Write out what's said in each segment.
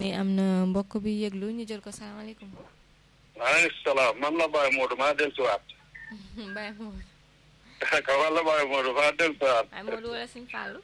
am na mbokk bi yëglu ñu jël ko salaamaaleykum. maaleykum salaam man la Baye Modou maa dellusiwaat. Baye Modou. ka man la Baye Modou maa dellusiwaat. Baye Modou wala Sëñ Fallou.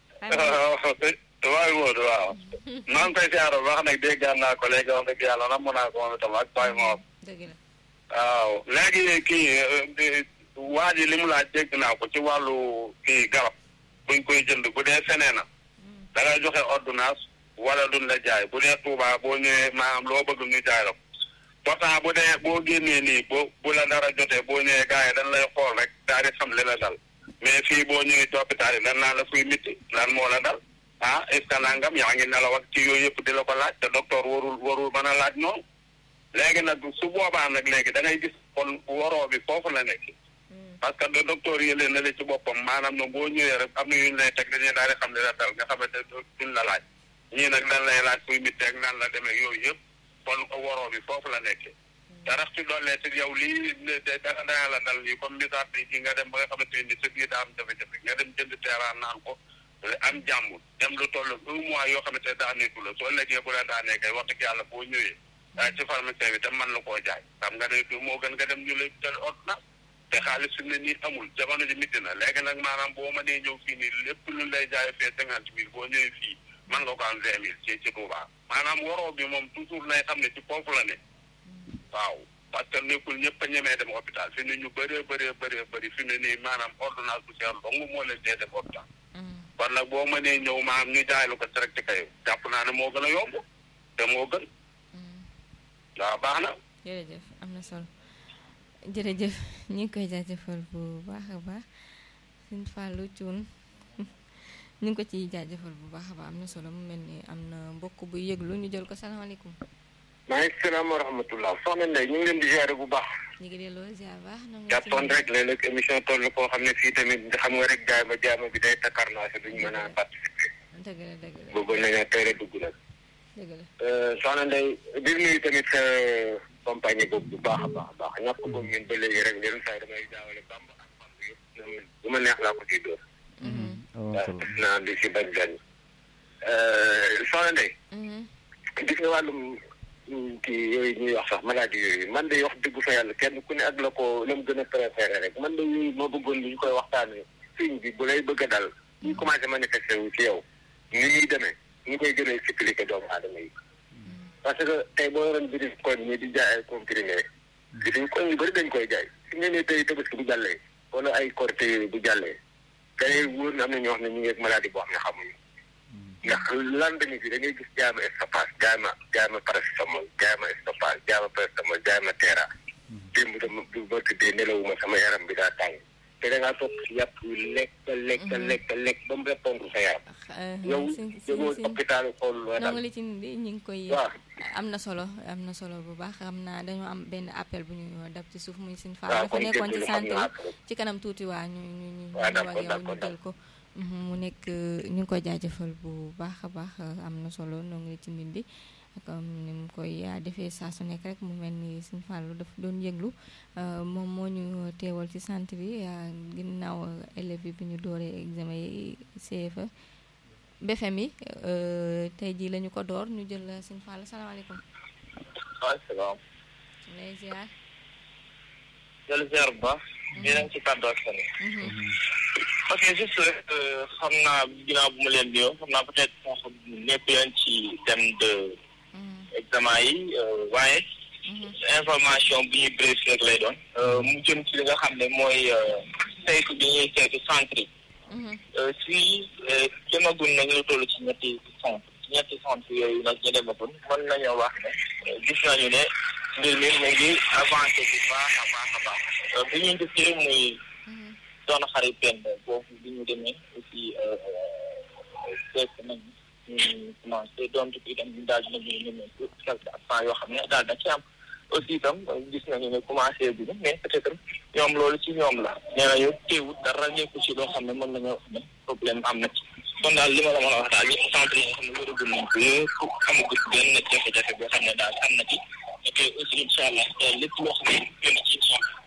Baye Modou waaw. maa ngi koy siyaare bu baax nag dégg naa ko léegi wax dëgg yàlla namm naa ko moom itam ak Baye Modou. dëgg la. waaw léegi kii waa ji li mu laaj dégg naa ko ci wàllu kii garab buñ koy jënd bu dee feneen na da ngay joxe ordonnance wala duñ la jaay bu dee Touba boo ñëwee maanaam loo bëgg ñu jaay la ko pourtant bu dee boo génnee nii boo bu la dara jotee boo ñëwee gars yi dañ lay xool rek daal di xam li la dal mais fii boo ñëwee ci hôpital yi dan naan la fuy mitti lan moo la dal ah est ce que nangam yaa ngi nelaw ak ci yooyu yëpp di la ko laaj te docteur warul warul mën a laaj noonu léegi nag su boobaa nag léegi da ngay gis kon waroo bi foofu la nekk parce que de docteur yi leen na la ci boppam maanaam na boo ñëwee rek am na yu ñu lay teg dañuy daal di xam li la dal nga xamante duñ la laaj ñii nag dañ lay laaj fuy mitti ak nan la demee yooyu yëpp kon waroo bi foofu la nekkee te rax ci dollee ci yow lii dara dana la dal lii comme misaal bi ci nga dem ba nga xamante ni sa biir daa am jafe-jafe nga dem jënd teeraan naan ko am jàmm dem lu toll un mois yoo xamante daa nekku la soo léegee bu la daanee kay wax dëgg yàlla boo ñëwee ci pharmacien bi tam mën la koo jaay xam nga ne moo gën nga dem ñu lay jël ordonnance te xaalis fi mu ne nii amul jamono ji mitti na léegi nag maanaam boo mënee ñëw fii nii lépp lu lay jaay fee cinquante mille boo ñëwee fii mën nga ko am vingt mille ci ci Touba maanaam waroo bi moom toujours nay xam ne ci foofu la ne waaw parce que nekkul ñëpp a ñemee dem hôpital fi ne ñu bëree bëree bëree bëri fi ne nii maanaam ordonnance bu seer dong moo leen dee dem hôpital kon nag boo mënee ñëw maanaam ñu jaay lu ko direct ci kay jàpp naa ne moo gën a yomb te moo gën waaw baax na jërëjëf am na solo jërëjëf ñu ngi koy jaajëfal bu baax a baax Sëñ Fallou Thioune ñu ngi ko ciy jaajëfal bu baax a baax am na solo mu mel ni am na mbokk bu yëglu ñu jël ko salaamaaleykum. maaleykum salaam wa rahmatulah soxna Ndeye ñu ngi leen di ziare bu baax. ñu ngi delloo ziar baax. jàppoon rek léeg-léeg émission toll koo xam ne fii tamit xam nga rek jaay ma jaay ma bi day takkar naa si duñ mën a participer. dëgg la dëgg la bëggoon nañu teel a dugg nag. dëgg la. soxna Ndeye di nuyu tamit sa compagnie boobu bu baax a baax a baax ñàkk boobu ngeen ba léegi rek yenn saa yi damay jaawale bamba ak bamba yëpp bu ma neex laa ko ciy dóor. waaw def naa di si bañ gan. soxna Ndeye. gis nga wàllum kii yooyu ñuy wax sax maladie yooyu man de wax dëgg fa yàlla kenn ku ne ak la ko la mu gën a préféré rek man de yooyu ma bëggoon li ñu koy waxtaanee signe bi bu lay bëgg a dal ñu commencé manifesté wu ci yow ni ñuy demee ñu koy gën a expliqué doomu aadama yi parce que tey boo yoroon biir koñ ñi di jaay ay comprimé biir koñ yu bëri dañ koy jaay fi nga ne tey tabaski bu jàllee wala ay korité yooyu bu jàllee day wóor na am na ñoo xam ne ñu ngi ak maladie boo xam ne xamuñu ndax lendemain bi da ngay gis jaay ma stoppage jaay ma jaay ma paracétamol jaay ma stoppage jaay ma paracétamol jaay ma teera démb dama bu ma tëddee nelawuma sama yaram bi daa tàng te da ngaa topp si yàpp lekk lekk lekk lekk ba mu répondre sa yaram yow demoo hôpital xool loo nonga li ci bi ñu ngi koy waaw am na solo am na solo bu baax xam naa dañoo am benn appel bu ñu dab ci suuf muy sin faal dafa nekkoon ci santé ci kanam tuuti waa ñu ñu ñu ñu ak yow ñu jël ko mu nekk ñu ngi koy jaajëfal bu baax a baax am na solo nonga li ci nit bi comme ni mu koy defee saa su nekk rek mu mel ni Sëñ Fallou daf doon yëglu moom moo ñu teewal ci centre bi ginnaaw élèves yi bi ñu dooree examen yi CFA BFM yi tey jii la ñu ko door ñu jël Sëñ Fallou salaamaaleykum. waaw salaam. lay ziar. jël ziar bu baax. ñu ngi ci kàddu ak ok juste rek xam naa ginnaaw bu ma leen nuyoo xam naa peut-être sax nekk leen ci thème de examen yi waaye information bu ñuy bref rek lay doon mu jëm ci li nga xam ne mooy saytu bi ñuy saytu centre yi si jëmagun nañu lu toll ci ñetti centre ci ñetti centre yooyu nag ñu demagun mën nañoo wax ne gis nañu ne mbir mi mu ngi avancé bu baax a baax a baax bi ñuy njëkkee muy doon xarit benn boobu bi ñu demee aussi fekk nañ ñu commencé doon tukki itam ñu daal dinañu ñemee quelques absents yoo xam ne daal da ci am aussi itam gis nañu ne commencé bi mais peut-être ñoom loolu ci ñoom la nee nañu teewut dara nekku ci loo xam ne mën nañoo wax ne problème am na ci kon daal li ma la mën a wax daal ñetti centre yi nga xam ne wéragul nañ ko yëpp amagu ci benn jafe-jafe boo xam ne daal am na ci te aussi incha allah lépp loo xam ne gën a ci incha allah